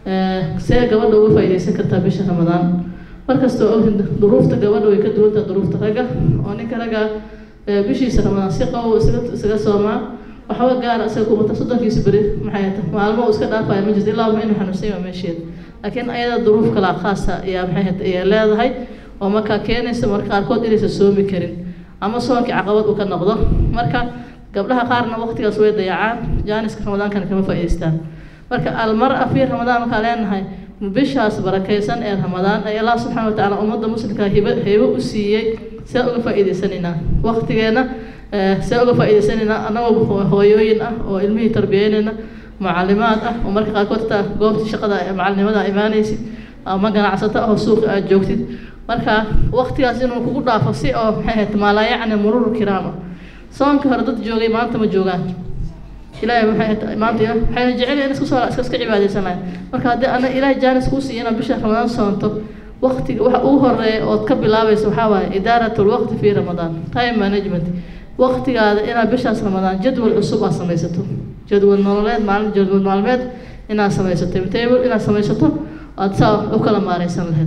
see gabadha uga faa'iidaysan kartaa bisha ramadaan markastoo ogin duruufta gabadha way ka duwantaha duruufta ragga oo ninka ragga bishiisa ramadaan si qabow isaga isaga soomaa waxba gaara isaga kumata soddonkiisa beri maxay ta maalmo uu iska dhaafaya ma jirto ilaa inuu xanuunsan yahay meesheeda laakiin ayada duruuf kala khaasa ayaa maxay hata ayaa leedahay oo markaa keenaysa marka qaarkood inaysan soomi karin ama soonkii caqabad uu ka noqdo marka gabdhaha qaarna waqtigaas way dayacaan jaaniska ramadaankana kama faa'iidaystaan marka almar-a fii ramadaan markaa leenahay bishaas barakaysan ee ramadaan ee allah subxaana watacaala ummadda muslimka hibo hibo u siiyey see uga faa'iidaysanaynaa waqtigeena see uga faa'iidaysanaynaa annagoo hooyooyin ah oo ilmihii tarbiyeynayna mucalimaad ah oo marka qaarkood xitaa goobtii shaqada macalinimada imaanaysid ama ganacsato ah oo suuqa aad joogtid marka waqtigaas inuu kugu dhaafo si oo maxay ahayd maalaayacni murur kiraama soonkii hore dad joogay maanta ma joogaan ilaahay maxay maanta waxayna jecel in isku soo iska iska cibaadaysanahay marka haddii ana ilaahay jaanis kuu siiyo inaad bisha ramadaan soonto waqtiga waxa ugu horeeya ood ka bilaabayso waxaa waaye idaaratul waqti fi ramadaan time management waqtigaada inaad bishaas ramadaan jadwal cusub aad samaysato jadwal nololeed maalin jadwal maalmeed inaad samaysato timetable inaad samaysato aad saa u kala maareysan lahayd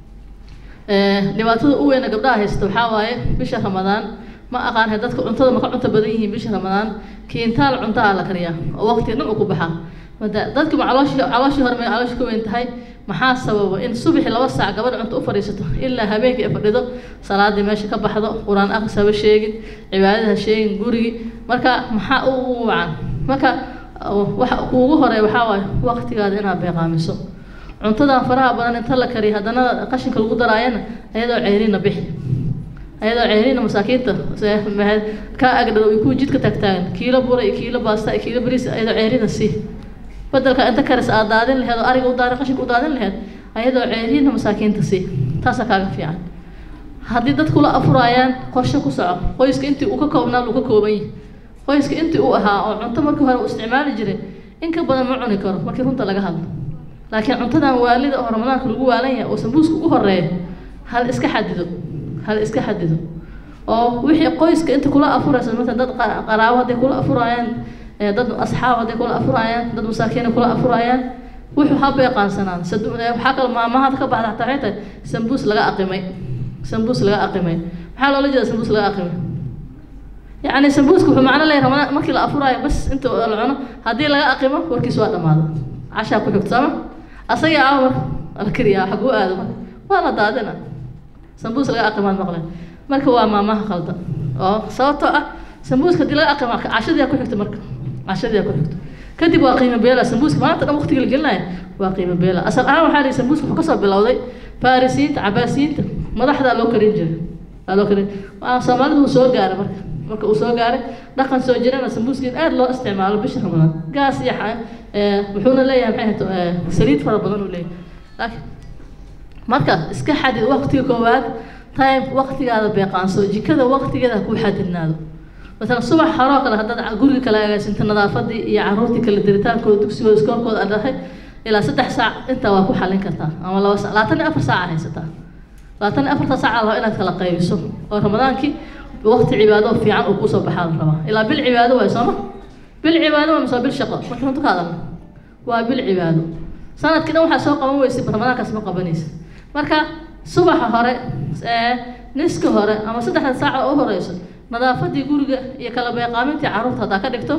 dhibaatada u weyna gabdhaha haysta waxaa waaye bisha ramadaan ma aqaan dadka cuntada ma ka cunto badan yihiin bisha ramadaan kiintaal cunto aa la kariyaa oo waqti dhan uu ku baxaa dadki ma calooshii calooshii hore may calooshii ka weyn tahay maxaa sababa in subaxii laba saac gabadh cunto u fadhiisato ilaa habeenkii ay fadhido salaadii meesha ka baxdo qur-aan aqris haba sheegin cibaadada ha sheegin gurigii marka maxaa u wacan marka waxa kuugu horeeya waxaa waaye waqtigaada inaad beeqaamiso cuntadan faraha badan inta la kariyo haddana qashinka lagu daraayana ayadoo ceyrina bixi ayadoo ceyrina masaakiinta ka agdhow kuwa jidka taagtaagan kiilo bura iyo kiilo baasta iyo kiilo bariis ayadoo ceyrina sii bedelka inta karis aad daadin laheed oo ariga u daadin qashinka u daadin laheed ayadoo ceyrina masaakiinta sii taasaa kaaga fiican haddii dad kula afuraayaan qorshe ku soco qoyska intii uu ka koobnaa uu ka kooban yahay qoyska intii uu ahaa oo cunto markii hore uu isticmaali jiray in ka badan ma cuni karo markii runta laga hadlo laakiin cuntadan waalida oo ramadaanka lagu waalan yahay oo sambuuska ugu horeeya hal iska xadido hal iska xadido oo wixii qoyska inta kula afuraysa مثلا dad qaraabo hadday kula afurayaan dad asxaab hadday kula afurayaan dad masaakiin kula afurayaan wuxuu haba yaqaansanaan waxaa kale maamahada ka baxda xataa waxay tahay sambuus laga aqimay sambuus laga aqimay maxaa loola jeeda sambuus laga aqimay yacni sambuuska wuxuu macno leeyahay ramadaan markii la afuraayo bas inta la cuno haddii laga aqimo warkiis waa dhamaada cashaa ku xigto sama asaga ah marka la kariyaa xaguu aado marka waa la daadina sambuus laga aqimaad maqleen marka waa maamaha qaldan oo sababtoo ah sambuuska haddii laga aqima cashadiyaa ku xigta marka cashadiyaa ku xigto kadib waa qiimo beela sambuuska maanta dhan waqtiga la gelinaya waa qiimo beela asal ahaan waxaa lihi sambuuska wuxuu kasoo bilowday farisiinta cabaasiyiinta madaxdaa loo karin jiray waa loo karin waa soomaalidu uu soo gaaray marka marka uu soo gaaray dhaqan soo jirana sambuuskiin aad loo isticmaalo bisha ramadaan gaas iyo wuxuuna leeyahay maxay hato saliid fara badan uu leeyahay laakiin marka iska xadid waqtiga koowaad time waqtigaada beeqaanso jikada waqtigeeda ha kuu xadidnaado مثلا صبح حراق لها دد guriga kala agaasinta nadaafadii iyo caruurtii kala diritaankooda dugsigooda iskoolkooda aad dhahay ilaa saddex saac intaa waa ku xalin kartaa ama laba saac labaatan iyo afar saac haysataa labaatan iyo afarta saac laba inaad kala qaybiso oo ramadaankii waqti cibaado fiican uu kusoo baxaa la rabaa ilaa bil cibaado waay sooma bil cibaado waa mise bil shaqo marka runta ka hadalna waa bil cibaado sanadkii dhan waxaa soo qaban weysay ramadaankaas ma qabanaysa marka subaxa hore niska hore ama saddexda saac oo u horeyso nadaafadii guriga iyo kala beeqaamintii carruurta haddaa ka dhigto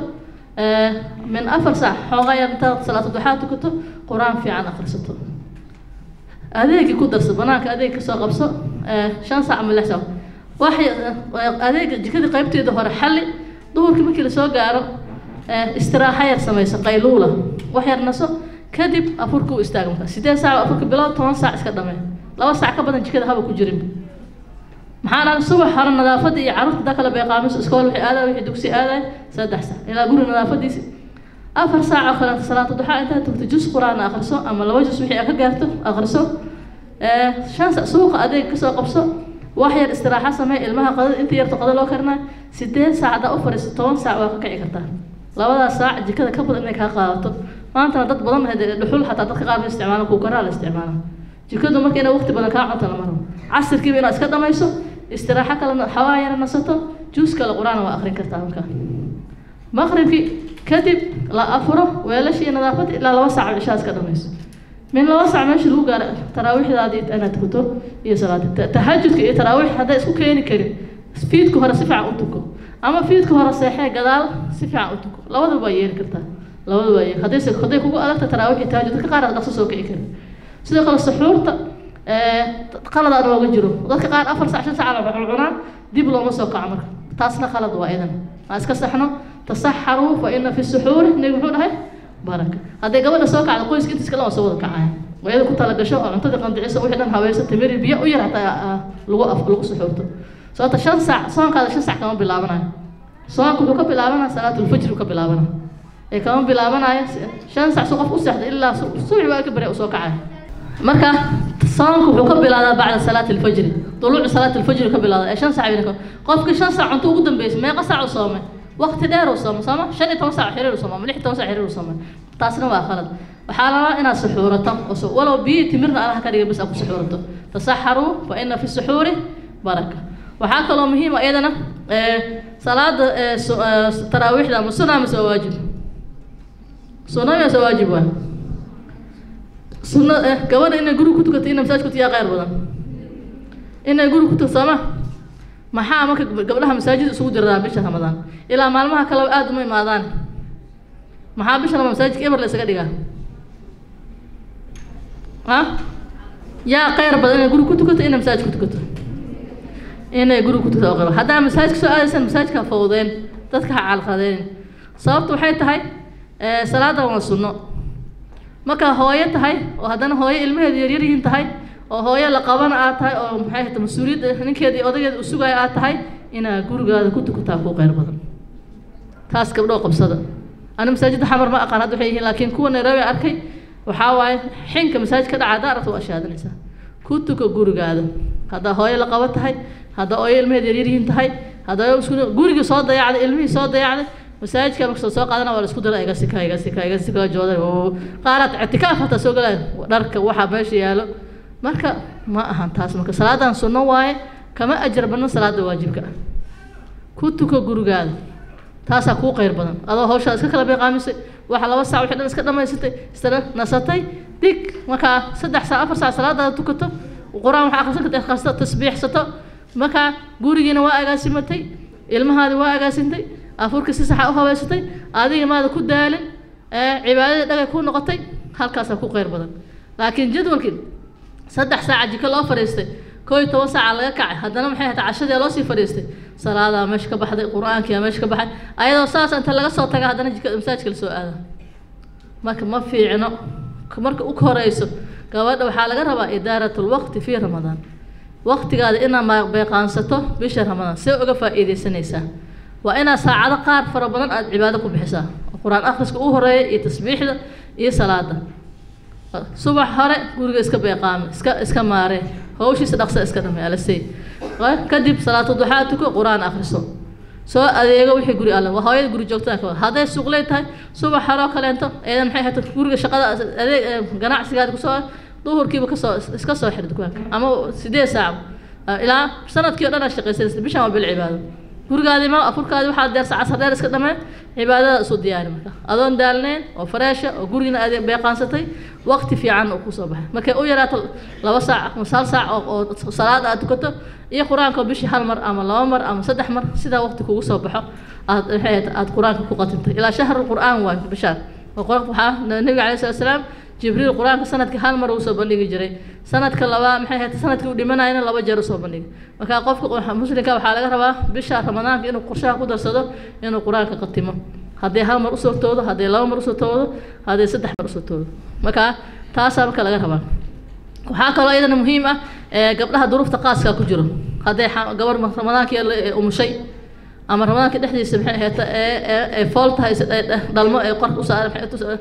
min afar saac xoogaa yar intaad salaatu duxaa tukato qur-aan fiican akhrisato adeegii ku darso banaanka adeeg kasoo qabso shan saac ama lix saac waxay adeega jikadii qaybteeda hore xalli duhurkii markii lasoo gaaro istiraaxa yar samayso qayluula wax yar naso kadib afurka u istaaga marka sideed saac afurka bilow toban saac iska dhamee laba saac ka badan jikada haba ku jirin maxaa dhahay subax hore nadaafada iyo carruurta daa kala beeqaamiso iskool wixii aaday wixii dugsi aaday saddex saac ilaa guri nadaafadiisi afar saac oo kaleeto salaata duxaa intaad tagto jus qur-aan akhriso ama laba jus wixii aad ka gaarto akhriso shan saac suuqa adeeg kasoo qabso wax yar istiraaxa samee ilmaha qadada inta yarto qada loo karinayo sideed saac haddaa u fadhiiso toban saac waa ka kici kartaa labadaas saac jikada ka badan inay kaa qaadato maantana dad badan dhuxul xataa dadka qaar ma isticmaalo kuukaraa la isticmaala jikadu marka inay waqti badan kaa cunto lama rabo casirkiiba inaad iska dhamayso istiraaxo kale xawaa yara nasato juus kale qur-aan waa akrin kartaa marka maqribkii kadib la afuro weelashii nadaafada ilaa laba saac cishaa iska dhamayso min laba sac meesha lagu gaaro taraawiixdaadii inaad tukato iyo salaada tahajudka iyo taraawiix hadday isku keeni karin fiidka hore si fiican u tuko ama fiidka hore seexee gadaal si fiican u tuko labadaba waa yeeli kartaa labadaba waa yeeli haddayse hadday kugu adagta taraawiix iyo tahajud dadka qaar dhaqso soo kici karin sidoo kale suxuurta qalad aan ooga jiro dadka qaar afar sac shan sac la cunaan dib looma soo kaco marka taasna qalad waa idan aan iska saxno tasaxaruu fa ina fi suxuuri nebi muxuu dhahay baraka hadday gabadha soo kacda qoyska intiis kale waa soo wada kacaya wayada ku talagasho oo cuntada qandicisa wixii dhan habaysa timiri biyo u yar hataa lagu af lagu suxuurto sababta shan sac soonkaada shan sac kama bilaabanayo soonka wuxuu ka bilaabanaya salaatulfajri ka bilaabanaya ee kama bilaabanaya shan sac su qof u seexda ilaa subax waa ka bari u soo kacaya marka soonka wuxuu ka bilaadaa bacda salaati alfajri duluucu salaati alfajri ka bilaada ee shan sac bayna qofkii shan sac cunto ugu dambeysay meeqa sac u soomay waqti dheer uu soomay sooma shan iyo toban sac xiriir u soomay ama lix iyo toban sac xiriir u soomay taasna waa khalad waxaa la rabaa inaad suxuurato oo walow biyo timirna allah ka dhiga bas aad ku suxuurato tasaxaruu fa ina fi suxuuri baraka waxaa kaloo muhiim ah iyadana salaada taraawiixda ama sunna mise waa waajib sunna mise waajib waa sunna gabadha inay guri ku tukato ina masaajid ku tiyaa khayr badan inay guri ku tukato sooma maxaa marka gabdhaha masaajid isugu jiraa bisha ramadaan ilaa maalmaha kaleba aada uma imaadaan maxaa bisha ramadaan masaajidka eber la isaga dhigaa ha yaa khayr badan inay guri ku tukato inay masaajid ku tukato inay guri ku tukato qaba haddaa masaajidka soo aadaysan masaajidka fowdeen dadka ha calqadeen sababtu waxay tahay salaada waa sunno markaa hooyo tahay oo haddana hooyo ilmaheeda yaryar yihiin tahay oo hooyo la qabana aad tahay oo maxay hata mas-uuliyadda ninkeeda iyo odageeda u sugaya aad tahay inaad gurigaada ku tukataa ku khayr badan taas gabdhoo qabsada ani masaajidda xamar ma aqaan hadda waxay yihiin laakiin kuwa nairobi arkay waxaa waaye xinka masaajid ka dhaca haddaa aragta waa shaadanaysaa ku tuka gurigaada haddaa hooyo la qabo tahay haddaa hooyo ilmaheeda yaryar yihiin tahay haddaa isku gurigii soo dayacday ilmihii soo dayacday masaajidka marka soo qaadana waa la isku dara iga sika iga sika iga sika jooda qaaraad ictikaaf hataa soo galaya dharka waxaa meesha yaalo marka ma ahan taas marka salaadan sunno waaye kama ajar badno salaada waajibka ah ku tuko gurigaada taasaa kuu khayr badan adoo hawshaa iska kala beeqaamisay waxa laba saac wixii dhan iska dhamaysatay isna nasatay dig markaa saddex saac afar saac salaadaada tukato qur-aan waxaa akhrisan karta akhrisato tasbiixsato markaa gurigiina waa agaasimatay ilmahaadi waa agaasintay afurka si saxa u habeysatay adiga maada ku daalin cibaadadii dhagay ku noqotay halkaasaa ku khayr badan laakiin jadwalkii saddex saaca jiko loo fadhiistay koo iyo toban saaca laga kacay haddana maxay hataa cashadii loo sii fadhiistay salaadaa meesha ka baxday qur-aankiyaa meesha ka baxay ayadoo saas inta laga soo taga haddana jika masaajidka la soo aada marka ma fiicno marka u horeyso gabadha waxaa laga rabaa idaarat lwaqti fii ramadaan waqtigaada inaad beeqaansato bisha ramadaan see uga faa'iidaysanaysaa waa inaad saacado qaar fara badan aada cibaado ku bixisaa qur-aan akhriska u horeeya iyo tasbiixda iyo salaada subax hore guriga iska beeqaame iska iska maaree hawshiisa dhaqsa iska dhamay alasey kadib salaatu duxaa tuko qur-aan akhriso soo adeego wixii guri alle waa hooyada guri joogtada ka hadday suuqley tahay subax horoo kaleento eedan maxay hata guriga shaqada adeeg ganacsigaada kusoo duhurkiiba kasoo iska soo xir dukaanka ama sideed saac ilaa sanadkii o dhan aad shaqaysanaysa bishan waa bil cibaado gurigaadi ma afurkaadi waxaad deersa casar dheer iska dhameen cibaadada isu diyaari marka adoon daalnayn oo fareesha oo gurigina aad beeqaansatay waqti fiican uu kusoo baxay markay u yaraato laba saac ama hal saac oo salaad aad tukato iyo qur-aanka bishii hal mar ama laba mar ama saddex mar sidaa waqti kugu soo baxo aad maxay aad qur-aanka ku qatintay ilaa shahru qur-aan waay bishaan waxaa nabiga calayhi salatu salaam jibriil qur-aanka sanadkii hal mar uu soo bandhigi jiray sanadka labaa maxay ahayd sanadkii uu dhimanayana laba jeer usoo bandhigay marka qofka muslimka waxaa laga rabaa bisha ramadaanka inuu qorshaha ku darsado inuu qur-aanka qatimo hadday hal mar usoo toodo hadday laba mar usoo toodo hadday saddex mar usoo toodo marka taasaa marka laga rabaa waxaa kaloo iyadana muhiim ah gabdhaha duruufta qaaskaa ku jiro hadday gabar ramadaankii umushay ama ramadaanka dhexdiisa maxay ahayd ee fool tahay dhalmo ee qorka u saaran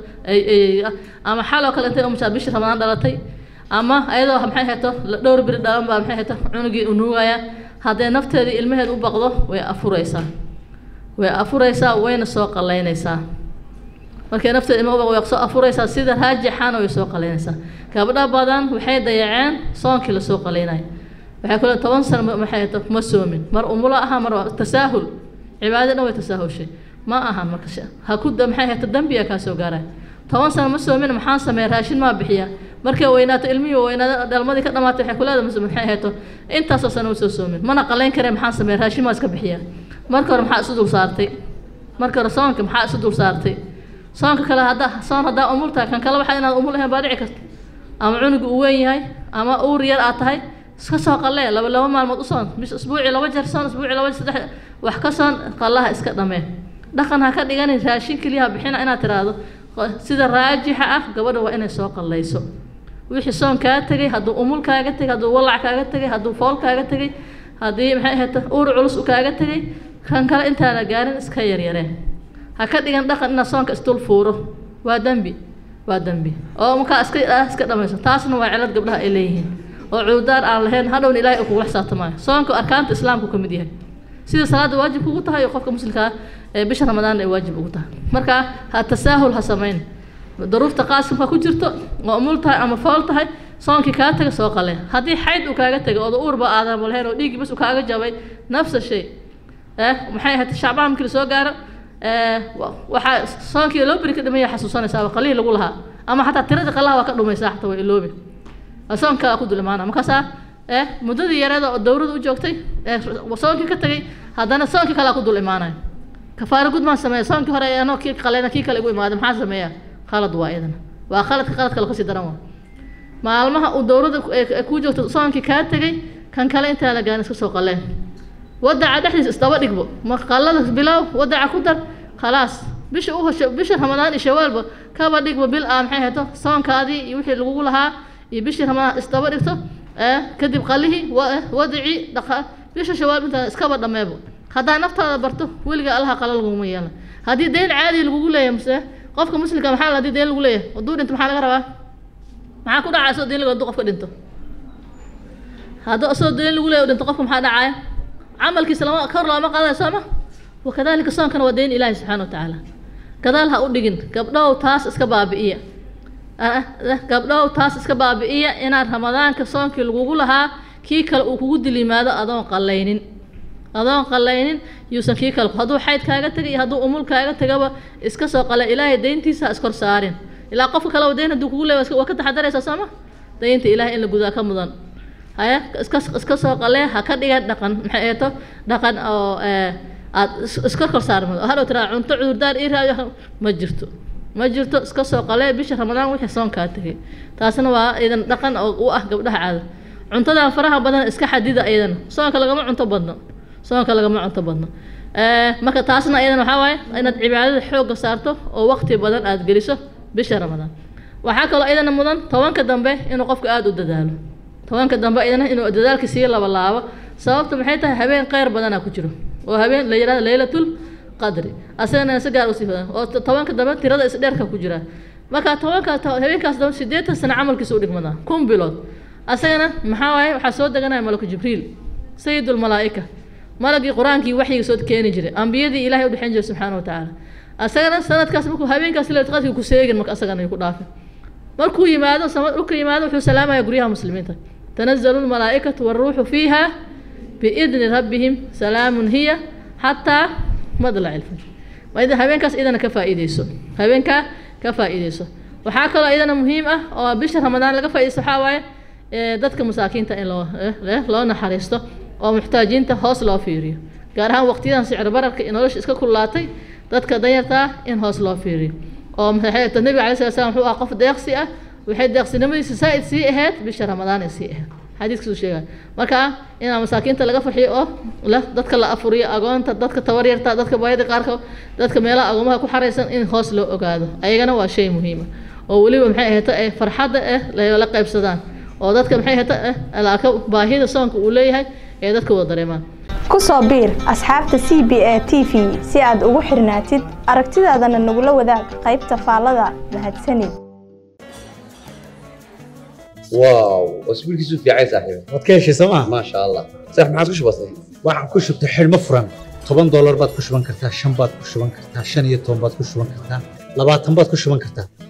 ama xaloo kale intay umushaa bishii ramadaan dhalatay ama ayadoo maxay ahayd dhowr biri dhalan baa maxay ahayd cunugii u nuugaya hadday nafteedii ilmaheed u baqdo way afuraysaa way afuraysaa wayna soo qalaynaysaa markay nafteeda ilma u baqdo way soo afuraysaa sida raajixana way soo qalaynaysaa gabdho badan waxay dayaceen soonkii lasoo qalaynayo waxay kule toban sano maxay ahayd ma soomin mar umulo aha mar tasaahul cibaadada dhan way tasaahushay ma ahan marka ha ku maxay ahayd dambiya kaa soo gaaraya toban sano ma soomin maxaan sameeya raashin maa bixiya markay weynaato ilmihii weynaado dhalmadii ka dhamaatay waxay ku leedahay mase maxay ahayto intaasoo sano usoo soomin mana qalayn karee maxaan sameeya raashin maa iska bixiyaa marka hore maxaa isu dul saartay marka hore soonka maxaa isu dul saartay soonka kale hadda soon haddaa umul tahay kan kale waxaa inaad umul ahayn baa dhici karta ama cunuga uu weyn yahay ama uur yar aad tahay iska soo qalee laba laba maalmood u soon bis isbuucii laba jeer soon isbuucii laba saddex wax ka soon qallaha iska dhamee dhaqan ha ka dhiganin raashin keliya ha bixina inaad tiraahdo sida raajixa ah gabadha waa inay soo qallayso wixii soon kaa tegay hadduu umul kaaga tegay hadduu walac kaaga tegay hadduu fool kaaga tegay haddii maxay ahayd uur culus u kaaga tegay kan kale intaana gaarin iska yaryareen ha ka dhigan dhaqan inaad soonka isdul fuuro waa dembi waa dembi oo markaa iska iska dhamayso taasna waa cilad gabdhaha ay leeyihiin oo cuudaar aan lahayn hadhowna ilaahay uu kugula xisaabtamaayo soonka arkaanta islaamku ka mid yahay sida salaada waajib kugu tahay oo qofka muslimkaa ee bisha ramadaan ay waajib ugu tahay marka ha tasaahul ha samayn daruufta qaasimka ku jirto oo umul tahay ama fool tahay soonkii kaa taga soo qalee haddii xayd uu kaaga tegay oo uurba aadan lahayn oo dhiiggii bas uu kaaga jabay nafsa shay eh maxay ahayd shacbaan markii lasoo gaaro waxaa soonkii loo beri ka dhimaya xasuusanaysaa qalihii lagu lahaa ama xataa tirada qalaha waa ka dhumaysaa xataa waa iloobi soonkaa ku dul imaana markaasaa eh muddadii yareeda oo dowrada u joogtay ee soonkii ka tegay haddana soonkii kalea ku dul imaanaya kafaaro gud maan sameeya soonkii hore anoo kii qalena kii kale igu imaada maxaa sameeya khalad waa iyadana waa khaladka khalad kale kasii daran waa maalmaha uu dowrada ku joogto soonkii kaa tegay kan kale intaa la gaarin iska soo qaleen wadaca dhexdiisa isdaba dhigbo ma qalada bilow wadaca ku dar khalaas bisha u hosho bisha ramadaan iyo shawaalba kaba dhigbo bil ah maxay hayto soonkaadii iyo wixii lagugu lahaa iyo bishii ramadaan isdaba dhigto kadib qalihii wadacii dhaqa bisha shawaal intaa iskaba dhameebo haddaa naftaada barto weliga allaha qala laguma yeelan haddii dayn caadi lagugu leeyahay mase qofka muslimka maxaa hadii dayn lagu leeyahay hadduu dhinto maxaa laga rabaa maxaa ku dhacaya soo dayn lagu hadduu qofka dhinto hadduu soo dayn lagu leeyahay dhinto qofka maxaa dhacaya camalkiisa lama kor looma qaadayo sooma wakadalika soonkana waa dayn ilaahi subxaana watacaala gadaal ha u dhigin gabdhow taas iska baabi'iya gabdhow taas iska baabi'iya inaad ramadaanka soonkii lagugu lahaa kii kale uu kugu dil yimaado adoon qallaynin adoon qallaynin yuusan kii kale hadduu xayd kaaga tegay iyo hadduu umul kaaga tegaba iska soo qala ilaahay dayntiisa ha iskor saarin ilaa qofka kale dayn hadduu kugu leeya waa ka taxadaraysaa sooma daynta ilaahay in la gudaa ka mudan haya iska iska soo qalee ha ka dhigan dhaqan maxay eeto dhaqan oo aad iska kor saarmado hadhow tiraa cunto cudurdaar ii raayo ma jirto ma jirto iska soo qalee bisha ramadaan wixii soonkaa tegay taasna waa idan dhaqan oo u ah gabdhaha caada cuntadan faraha badan iska xadida iyadana soonka lagama cunto badno soonka lagama cunto badno marka taasna iyadana waxaa waaye inaad cibaadada xoogga saarto oo waqti badan aad geliso bisha ramadaan waxaa kaloo iyadana mudan tobanka dambe inuu qofka aada u dadaalo tobanka dambe iyadana inuu dadaalka sii laba laabo sababta maxay tahay habeen kheyr badanaa ku jiro oo habeen la yihahdo laylatul qadri asagana si gaar usii badan oo tobanka dambe tirada isdheerka ku jira marka tobanka habeenkaas dambe sideetan sano camalkiisa u dhigmadaa kun bilood asagana maxaa waaye waxaa soo deganaya malaku jibriil sayidul malaa'ika malagii qur-aankii waxyiga soo keeni jiray ambiyadii ilahay u dhexeyn jiray subxaana wa tacaala asagana sanadkaas markuu habeenkaas laylatul qadriga ku seegin marka asagana ku dhaafin markuu yimaado dhulka yimaado wuxuu salaamaya guryaha muslimiinta tanazalu lmalaa'ikatu waruuxu fiiha biidni rabbihim salaamun hiya xataa madlac ilfajr waa habeenkaas idana ka faa'iideyso habeenkaa ka faa'iideyso waxaa kaloo iyadana muhiim ah oo bisha ramadaan laga faa'iideysto waxaa waaye dadka masaakiinta in loo loo naxariisto oo muxtaajiinta hoos loo fiiriyo gaar ahaan waqtiyadan sicir bararka iyo nolosha iska kululaatay dadka danyartaa in hoos loo fiiriyo oo maxay nabiga calay sala slam wuxuu ah qof deeqsi ah waxay deeqsinimadiisa saa'id sii ahayd bisha ramadaan ay sii ahayd xadiiskiisu sheegaya marka inaa masaakiinta laga farxiyo oo la dadka la afuriyo agoonta dadka tabaryarta dadka baayada qaarka dadka meelaha agoomaha ku xaraysan in hoos loo ogaado ayagana waa shay muhiima oo weliba maxay ahayta ee farxadda eh la qaybsadaan oo dadka maxay ahayta eh alaaka baahida soonka uu leeyahay ee dadka wada dareemaan ku soo biir asxaabta c b a t v si aad ugu xirnaatid aragtidaadana nagula wadaag qaybta faallada mahadsanid واو اسبوع كيسو في عايز صاحبي waad ka heshay sooma ما شاء الله صح ما عاد وش بصي waxaad ku shubtay xidhmo furan toban doolar baad ku shuban kartaa shan baad ku shuban kartaa shan iyo toban baad ku shuban kartaa labaatan baad ku shuban kartaa